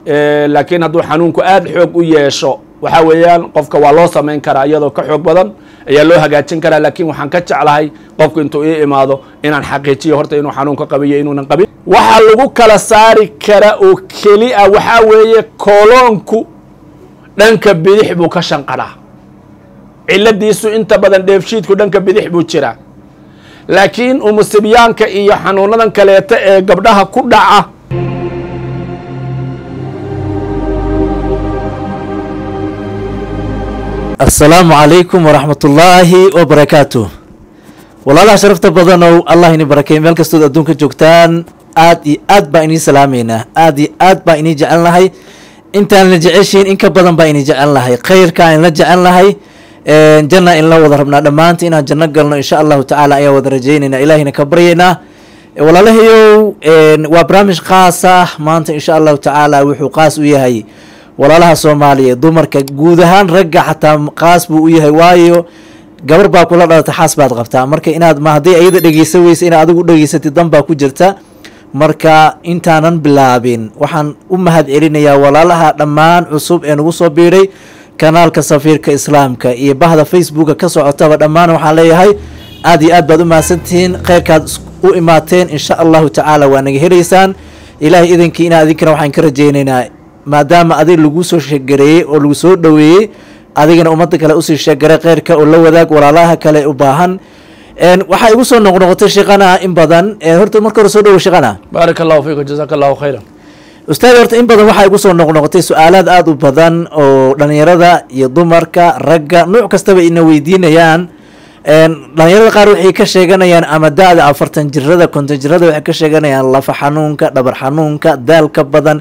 laakiin hadduu xanuunku aada xoog u yeesho waxaa weeyaan qofka waa loo samayn karaa iyadoo ka xoog badan ayaa loo hagaajin karaa laakiin waxaan ka jeclahay qofku intuu ii imaado inaan xaqiijiyo horta inuu xanuunka qabiyo inuunan qabin waxaa lagu kala saari kara oo keli a waxaa weeye kooloonku dhanka bidix buu ka shanqadhaa ciladiisu inta badan dheefshiidku dhanka bidix buu jiraa laakiin umusibyaanka iyo xanuunadan kaleeta ee gabdhaha ku dhaca asalaamu calaykum waraxmatullaahi wabarakaatu walaalaha sharafta badanow allah ini barakeey meel kastood adduunka joogtaan aad iyo aad baa inii salaameynaa aad iyo aad baa inii jecel nahay intaan la jeceshiin in ka badan baa inii jecel nahay khayrkaan inla jecel nahay janna inla wada rabnaa dhammaanta inaan janno galno insha allahu tacaala ayaa wada rajeyneynaa ilahina ka baryeynaa walaalahayow waa barnaamij khaas ah maanta insha allahu tacaala wuxuu qaas u yahay walaalaha soomaaliyeed dumarka guud ahaan ragga xataa qaas buu u yahay waayo gabar baa kula dhalata xaas baad qabtaa marka inaad ma hadday ayada dhegeysa weysa inaad adigu dhegeysatid dan baa ku jirta marka intaanan bilaabin waxaan u mahad celinayaa walaalaha dhammaan cusub ee nagu soo biiray kanaalka safiirka islaamka iyo bahda facebooka ka socotaba dhammaan waxaan leeyahay aad iyo aad baad u mahadsantihiin kheyrkaad u imaateen insha allahu tacaala waa naga helaysaan ilaahay idankii inaa idinkana waxaan ka rajeyneynaa maadaama adig lagu soo sheegareeyey oo lagu soo dhoweeyey adigana ummadda kale usii sheegaray kheyrka oo la wadaag walaalaha kale u baahan waxaa igu soo noqnoqotay sheekana in badan horta marka hore soo dhowo sheekana baaraka allahu fiikum jazaaka allahu khayran ustaad horta in badan waxaa igu soo noqnoqotay su-aalaad aada u badan oo dhalinyarada iyo dumarka ragga nuuc kastaba ina weydiinayaan dhalinyarada qaar waxay ka sheeganayaan ama da-da afartan jirada konton jirada waxay ka sheeganayaan lafa xanuunka dhabar xanuunka daalka badan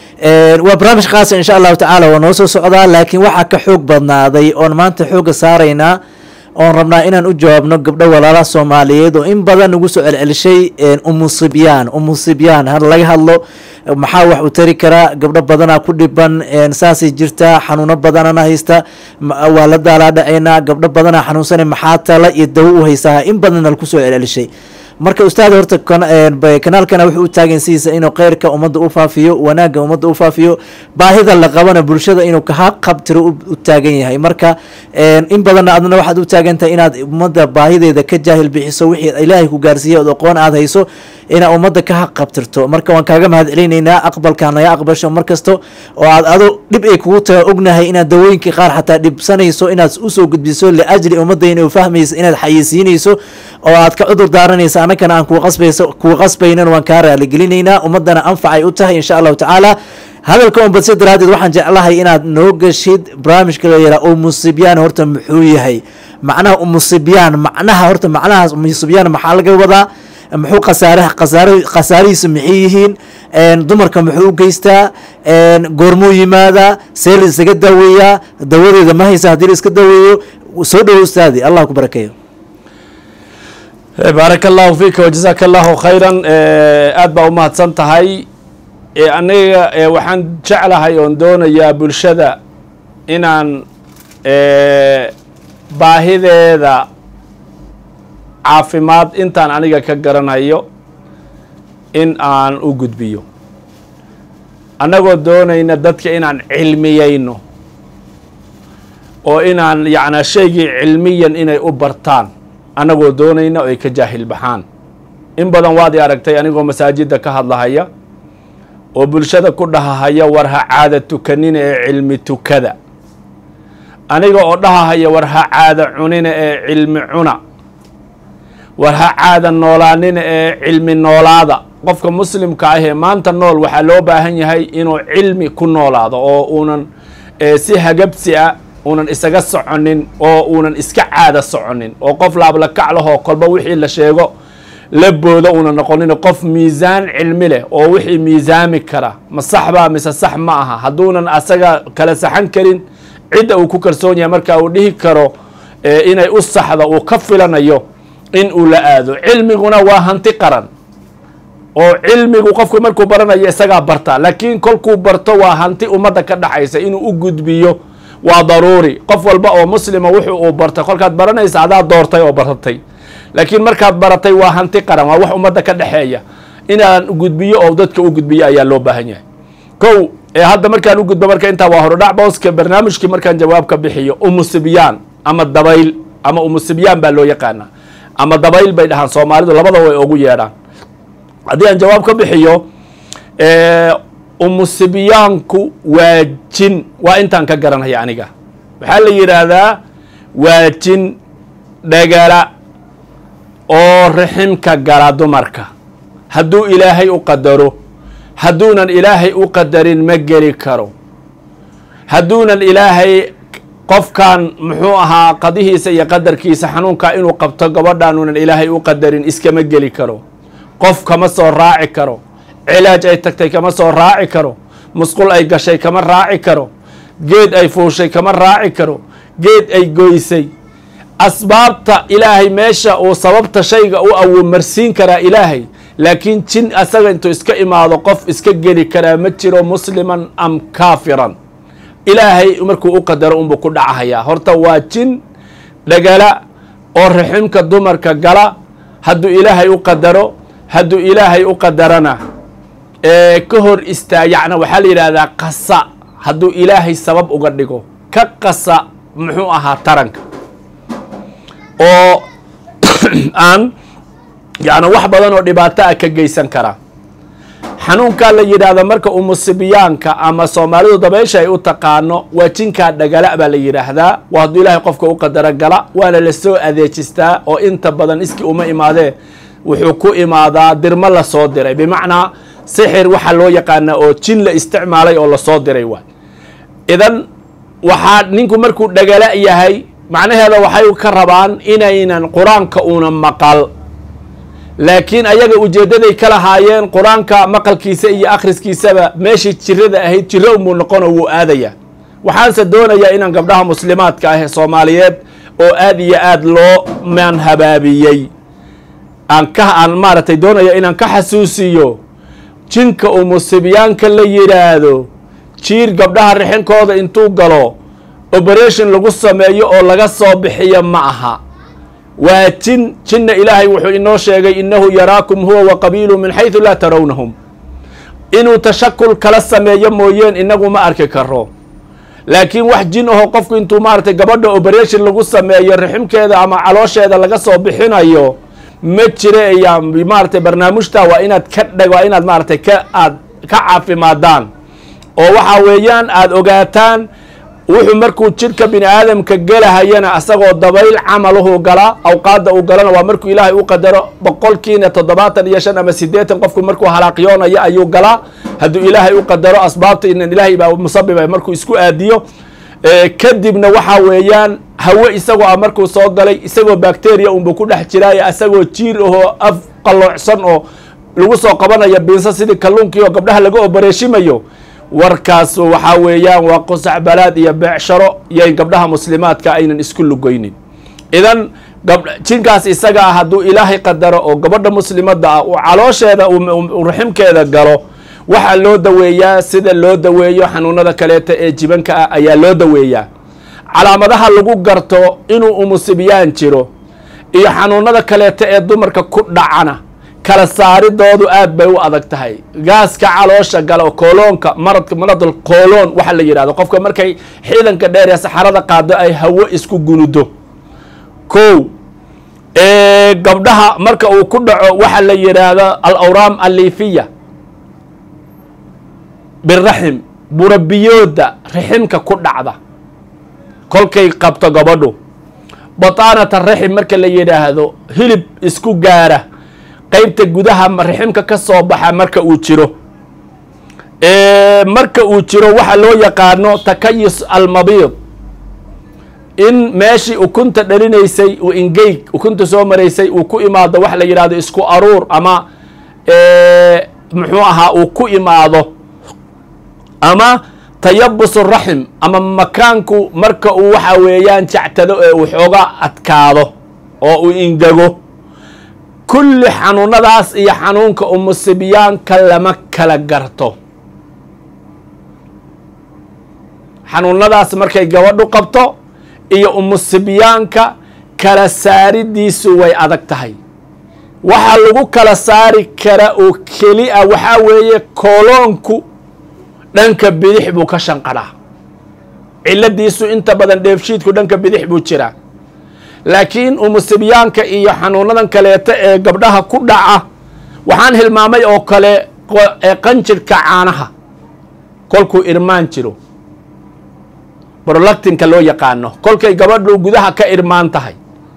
waa barnaamij khaasa insha allahu tacaala waa noo soo socdaa laakiin waxaa ka xoog badnaaday oon maanta xooga saaraynaa oon rabnaa inaan u jawaabno gabdho walaalaha soomaaliyeed oo in badan nagu soo celcelishay umusibyaan umusibyaan ha laga hadlo maxaa wax u tari karaa gabdho badanaa ku dhiban saasay jirtaa xanuuno badanana haysta waa la daalaa dhacaynaa gabdho badanaa xanuunsana maxaa tala iyo dawo u haysaa in badanna laku soo celcelishay marka ustaad horta kanaalkana wuxuu u taagan sidiisa inuu kheyrka ummadda u faafiyo wanaagga ummadda u faafiyo baahida la qabana bulshada inuu kaha qabtiro u taagan yahay marka in badanna adna waxaad u taagan tahay inaad ummadda baahideeda ka jaahil bixiso wixii ilaahay ku gaarsiiya od aqoon aad hayso inaad ummadda ka haq qabtirto marka waan kaaga mahad celinaynaa aqbalkaa naga aqbasho mar kasto oo aad ado dhib ay kugu taga ognahay inaad dawooyinkii qaar xataa dhibsanayso inaad usoo gudbiso liajli ummadda inay fahmayso inaad xayeysiinayso oo aad ka cudur daaranaysa annagana aan kuwa qasbayso kuwa qasbaynan waan kaa raaligelinaynaa ummaddana anfacay u tahay insha allahu tacaala hadalka un badsi daraadeed waxaan jeclahay inaad noo gashid barnaamijka la yaraa umusibyaan horta muxuu yahay macnaha umusibyaan macnaha horta macnahaas umusibyaan maxaa laga wadaa muxuu khasaaraha khasaar khasaarihiisa maxay yihiin dumarka muxuu u geystaa goormuu yimaadaa see la isaga daaweeyaa dawadeeda ma haysa haddii la iska daaweeyo soo dhowo ustaadi allah ku barakeeyo baaraka allahu fiika wajazaaka allahu khayran aad baa u mahadsan tahay aniga waxaan jeclahay oon doonayaa bulshada inaan baahideeda caafimaad intaan aniga ka garanayo in aan u gudbiyo annagoo doonayna dadka inaan cilmiyeyno oo inaan yacnaa shaygii cilmiyan inay u bartaan annagoo doonayna oo ay ka jaahil baxaan in badan waad i aragtay anigoo masaajidda ka hadlahaya oo bulshada ku dhahahaya war ha caada tukanina ee cilmi tukada aniga oo dhahahaya war ha caada cunina ee cilmi cuna war ha caada noolaanina ee cilmi noolaada qofka muslimka ah ee maanta nool waxaa loo baahan yahay inuu cilmi ku noolaado oo uunan si hagabsi a uunan isaga soconin oo uunan iska caada soconin oo qof laablakac lahoo kolba wixii la sheego la boodo uuna noqonin qof miisaan cilmi leh oo wixii miisaami kara ma sax baa mise sax ma aha hadduunan asaga kala saxan karin cidda uu ku kalsoon yahay marka uu dhihi karo inay u saxdo uu ka filanayo in uu la aado cilmiguna waa hanti qaran oo cilmigu qofku markuu baranayo isagaa barta laakiin kolkuu barto waa hanti ummadda ka dhaxaysa inuu u gudbiyo waa daruuri qof walba oo muslima wuxuu uu bartay kolkaad baranaysa adaa doortay oo baratay laakiin markaad baratay waa hanti qaran waa wax ummadda ka dhexeeya inaan gudbiyo oo dadka u gudbiyo ayaa loo baahan yahay kow ee hadda markaan u gudbo marka intaa waa horodhac booska barnaamijkii markaan jawaab ka bixiyo umusibyaan ama dabayl ama umusibyaan baa loo yaqaanaa ama dabayl bay dhahaan soomaalidu labada way ugu yeedhaan haddii aan jawaab ka bixiyo umusibyaanku waa jin waa intaan ka garanaya aniga waxaa la yidhaahdaa waa jin dhagala oo riximka gala dumarka hadduu ilaahay u qadaro hadduunan ilaahay u qadarin ma geli karo hadduunan ilaahay qofkan muxuu ahaa qadihiisa iyo qadarkiisa xanuunka inuu qabto gabadhaanunan ilaahay u qadarin iskama geli karo qof kama soo raaci karo cilaaj ay tagtay kama soo raaci karo musqul ay gashay kama raaci karo geed ay fuushay kama raaci karo geed ay goysay asbaabta ilaahay meesha uu sababta shayga u awoomarsiin karaa ilaahay laakiin jin asaga intuu iska imaado qof iska geli karaa ma jiro musliman am kaafiran ilaahay markuu u qadaro unbuu ku dhacahayaa horta waa jin dhagala oo raximka dumarka gala hadduu ilaahay u qadaro hadduu ilaahay u qadarana ee ka hor istaa yacna waxaa la yidhaahdaa qasa hadduu ilaahay sabab uga dhigo ka qasa muxuu ahaa taranka oo aan yacni wax badan oo dhibaato ah ka geysan karaa xanuunkaa la yidhaahda marka umusibyaanka ama soomaalidu dabeysha ay u taqaano waa jinkaa dhagala baa la yidhaahdaa waa hadduu ilaahay qofka u qadaro gala waana la soo adeejistaa oo inta badan iskii uma imaadee wuxuu ku imaadaa dirmo lasoo diray bimacnaa sixir waxaa loo yaqaanaa oo jin la isticmaalay oo lasoo diray waay idan waxaa ninku markuu dhagala yahay macnaheeda waxay ka rabaan inaynan qur-aanka una maqal laakiin ayaga ujeeddaday ka lahaayeen qur-aanka maqalkiisa iyo akhriskiisaba meeshii jirada ahayd jiro unbuu noqono wuu aadaya waxaanse doonayaa inaan gabdhaha muslimaadka ah ee soomaaliyeed oo aad iyo aad loo maan habaabiyey aan ka aan maaragtay doonaya inaan ka xasuusiyo jinka umusibyaanka la yidhaahdo jiir gabdhaha rixinkooda intuu galo operation lagu sameeyo oo laga soo bixiyo ma aha waa jin jinna ilaahay wuxuu inoo sheegay innahu yaraakum huwa wa qabiilu min xaydu laa tarawnahum inuu tashakul kala sameeyo mooyeen inagu ma arki karo laakiin wax jin aho qofku intuu maaragtay gabadha operation lagu sameeyo riximkeeda ama caloosheeda laga soo bixinayo ma jire ayaa maaragtay barnaamijta waa inaad ka dhag waa inaad maaragtay ka aad ka caafimaadaan oo waxa weeyaan aada ogaataan wuxuu markuu jidhka bini aadamka gelahayana asagoo dabayl camaluhu galaa awqaadda uu galana waa markuu ilaahay u qadaro boqolkiina toddobaatan iyo shan ama siddeetan qofku markuu halaaqyoonayo ayuu galaa hadduu ilaahay u qadaro asbaabta inan ilaahay baa musabibay markuu isku aadiyo kadibna waxa weeyaan hawe isagoo ah markuu soo galay isagoo bacteria unbuu ku dhex jiraayo isagoo jiir ahoo af qalloocsan oo lagu soo qabanayo biinsa sidii kalluunkii oo gabdhaha laga obareeshimayo warkaas waxaa weeyaan waa qusac balaad iyo beecsharo iyo in gabdhaha muslimaadka aynan isku lugoynin idan jinkaas isaga ah hadduu ilaahay qadaro oo gabadha muslimadda ah uu caloosheeda raximkeeda galo waxaa loo daweeyaa sida loo daweeyo xanuunada kaleeta ee jibanka ah ayaa loo daweeyaa calaamadaha lagu garto inuu umusibyaan jiro iyo xanuunada kaleeta ee dumarka ku dhacana kala saaridoodu aad bay u adag tahay gaaska caloosha galo kooloonka maradka maradal kooloon waxa la yidhahdo qofka markay xiidanka dheer ee saxarada qaado ay hawo isku gunudo kow gabdhaha marka uu ku dhaco waxa la yidhaahdo al awraam alliifiya biraxim burabiyooda riximka ku dhacda kolkay qabto gabadhu bataanata raxim marka la yidhaahdo hilib isku gaara qaybta gudaha riximka ka soo baxa marka uu jiro marka uu jiro waxa loo yaqaano takayus almabiid in meeshii ukunta dhalinaysay uu ingeyg ukunta soo maraysay uu ku imaado waxa la yidhahdo isku aruur ama muxuu ahaa uu ku imaado ama tayabus raxim ama makaanku marka uu waxa weeyaan jactado ee uu xooga adkaado oo uu ingego kulli xanuunadaas iyo xanuunka umusibyaanka lama kala garto xanuunadaas markay gabadhu qabto iyo umusibyaanka kala saaridiisu way adag tahay waxaa lagu kala saari kara oo keli a waxaa weeye kooloonku dhanka bidix buu ka shanqadhaa ciladiisu inta badan dheefshiidku dhanka bidix buu jiraa laakiin umusibyaanka iyo xanuunadan kaleeta ee gabdhaha ku dhaca waxaan hilmaamay oo kale ee qanjirhka caanaha kolkuu irmaan jiro brolactinka loo yaqaano kolkay gabadhu gudaha ka irmaan tahay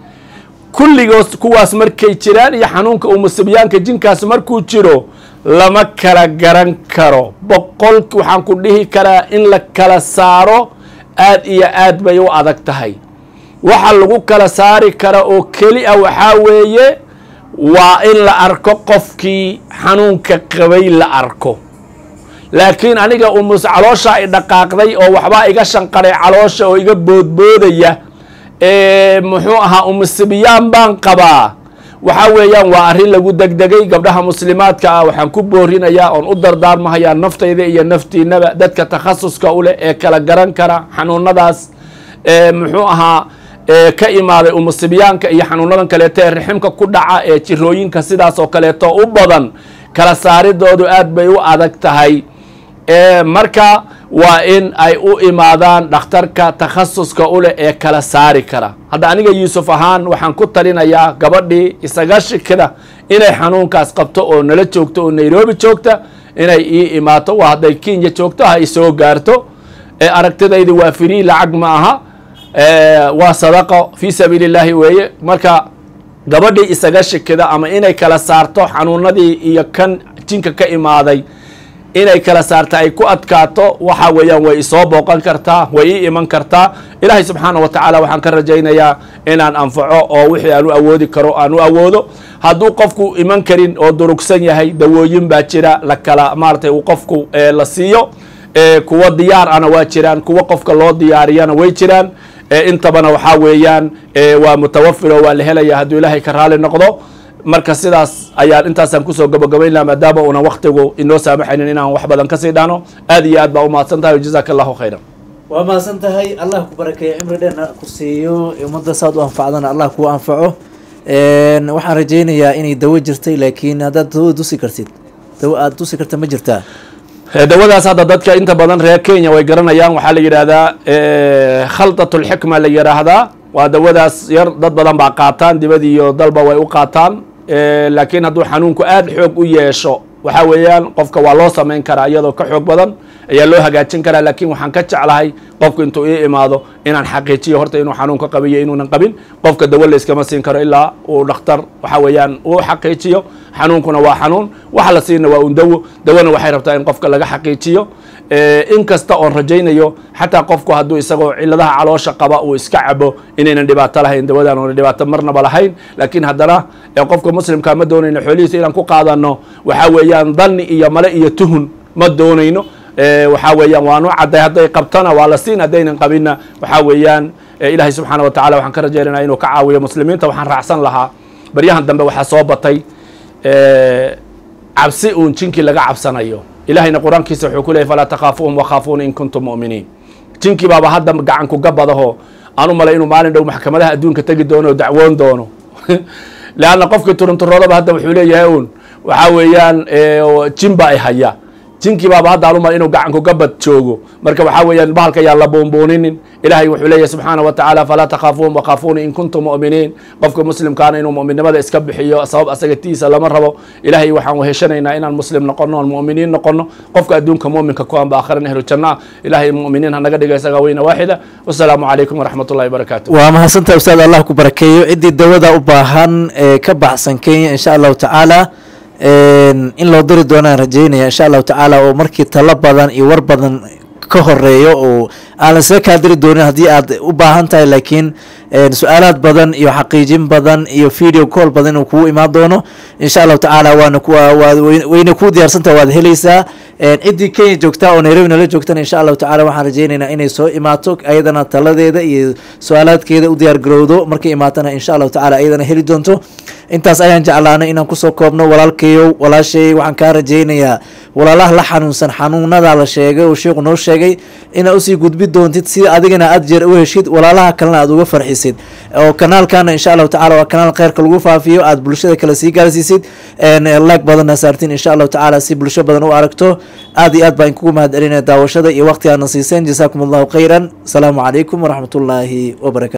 kulligoos kuwaas markay jiraan iyo xanuunka umusibyaanka jinkaas markuu jiro lama kala garan karo boqol waxaan ku dhihi karaa in la kala saaro aad iyo aad bay u adag tahay waxa lagu kala saari kara oo keli a waxaa weeye waa in la arko qofkii xanuunka qabay la arko laakiin aniga umus calooshaa i dhaqaaqday oo waxbaa iga shanqaray caloosha oo iga boodboodaya muxuu ahaa umusibiyaan baan qabaa waxaa weeyaan waa arrin lagu degdegay gabdhaha muslimaadka ah waxaan ku boorinayaa oon u dardaarmahayaa naftayda iyo naftiinaba dadka takhasuska u leh ee kala garan kara xanuunadaas muxuu ahaa ka imaaday umusibyaanka iyo xanuunadan kaleeto ee riximka ku dhaca ee jirooyinka sidaas oo kaleeto u badan kala saaridoodu aad bay u adag tahay marka waa in ay u imaadaan dhakhtarka takhasuska u leh ee kala saari kara hadda aniga yuusuf ahaan waxaan ku talinayaa gabadhii isaga shikida inay xanuunkaas qabto oo nala joogto oo nairobi joogta inay ii imaato waa hadday kenya joogto ha isoo gaarto aragtidaydi waa firii lacag ma aha waa sadaqo fii sabiili illaahi weeye marka gabadhii isaga shikida ama inay kala saarto xanuunadii iyo kan jinka ka imaaday inay kala saarta ay ku adkaato waxa weeyaan way isoo booqan kartaa way ii iman kartaa ilaahay subxaana wa tacaala waxaan ka rajaynayaa inaan anfaco oo wixii aan u awoodi karo aan u awoodo hadduu qofku iman karin oo durugsan yahay dawooyin baa jira la kala maaratay uu qofku la siiyo kuwa diyaar ana waa jiraan kuwa qofka loo diyaariyana way jiraan intabana waxaa weeyaan waa mutawafir oo waa la helaya hadduu ilaahay ka raali noqdo marka sidaas ayaan intaasaan kusoo gabagabayn laha maadaama uunan waktigu inoo saamaxaynin inaan wax badan kasii dhahno aad iyo aad baa u mahadsan tahay jazaaka allahu khayran waa mahadsan tahay allah ku barakeeyo cimri dheerna ku siiyo ummadda saad u anfacdana allah kuu anfaco waxaan rajaynayaa inay dawo jirtay laakiin haddaad dawo dusi kartid dawo aada dusi karta ma jirtaa dawadaas hadda dadka inta badan reer kenya way garanayaan waxaa la yidhaahdaa khaldat lxikma la yidhaahdaa waa dawadaas yar dad badan baa qaataan dibad iyo dalba way u qaataan laakiin hadduu xanuunku aada xoog u yeesho waxaa weeyaan qofka waa loo samayn karaa iyadoo ka xoog badan ayaa loo hagaajin karaa laakiin waxaan ka jeclahay qofku intuu ii imaado inaan xaqiijiyo horta inuu xanuunka qabiyo inuunan qabin qofka dawo layskama siin karo ilaa uu dhakhtar waxa weeyaan uu xaqiijiyo xanuunkuna waa xanuun waxa la siina waa un dawo dawona waxay rabtaa in qofka laga xaqiijiyo in kasta oon rajaynayo xataa qofku hadduu isagoo ciladaha caloosha qaba uu iska cabo inaynan dhibaato lahayn dawadan oona dhibaato marnaba lahayn laakiin haddana qofka muslimka ma doonayno xoolihiisa inaan ku qaadano waxaa weeyaan dhanni iyo male iyo tuhun ma doonayno waxaa weeyaan waanu cadday hadday qabtana waa la siin haddaynan qabinna waxaa weeyaan ilaahay subxaana wa tacala waxaan ka rajaynana inuu ka caawiyo muslimiinta waxaan raacsan lahaa baryahan dambe waxaa soo batay cabsi uun jinkii laga cabsanayo ilahayna qur-aankiisa wuxuu ku leeyay falaa takhaafuuhum wakhaafuuna in kuntum mu'miniin jinkii baaba hadda gacanku gabadaho aan u malay inuu maalin dhow maxkamadaha adduunka tegi doono oo dacwoon doono leanna qofkii turunturoodaba hadda wuxuu leeyahay uun waxaa weeyaan jin baa ay haya jinkii baaba hadda aan u malay inuu gacanku gabad joogo marka waxaa weeyaan bahalka yaan la buunbuuninin ilaahay wuxuu leeyahay subxaana wa tacaala falaa takhaafuuhum wakhaafuuna in kuntum mu'miniin qofka muslimkaana inuu mu'minnimada iska bixiyo sabab asaga tiisa lama rabo ilaahay waxaan weheshanaynaa inaan muslim noqono oon mu'miniin noqono qofka adduunka mu'minka ku anba aakhiran ehlu janna ah ilaahay mu'miniin hanaga dhiga isaga weyna waaxida wasalaamu calaykum waraxmat ullahi wabarakaatu waa mahadsantaha ustaad allah ku barakeeyo ciddii dawada u baahan ee ka baxsan kenya insha allahu tacaala in loo diri doonaan rajeynaya insha allahu tacaala oo markii talo badan iyo war badan ka horeeyo oo aan la isaga kaa diri doonin haddii aad u baahan tahay laakiin su-aalaad badan iyo xaqiijin badan iyo video call badan inuu kugu imaan doono insha allahu tacaala waana ku wayna kuu diyaarsantaha waad helaysaa ciddii kenya joogtaa oo nairobi nala joogtana insha allahu tacala waxaan rajeynaynaa inay soo imaato ayadana taladeeda iyo su-aalaadkeeda u diyaar garowdo markay imaatana insha allahu tacala ayadana heli doonto intaas ayaan jeclaanay inaan kusoo koobno walaalkayow walaashay waxaan kaa rajaynayaa walaalaha la xanuunsan xanuunada la sheegay oo sheikhu noo sheegay inaad usii gudbi doontid si adigana aad jeer u heshid walaalaha kalena aad uga farxisid oo kanaalkana insha allahu tacala waa kanaal kheyrka lagu faafiyo aad bulshada kale sii gaarsiisid laag badanna saartiin insha allahu tacaala si bulsho badan u aragto aad iyo aad baan kugu mahad celinaya daawashada iyo waqti aadna siiseen jasaakum allahu khayran asalaamu calaykum waraxmat ullaahi wabarakatu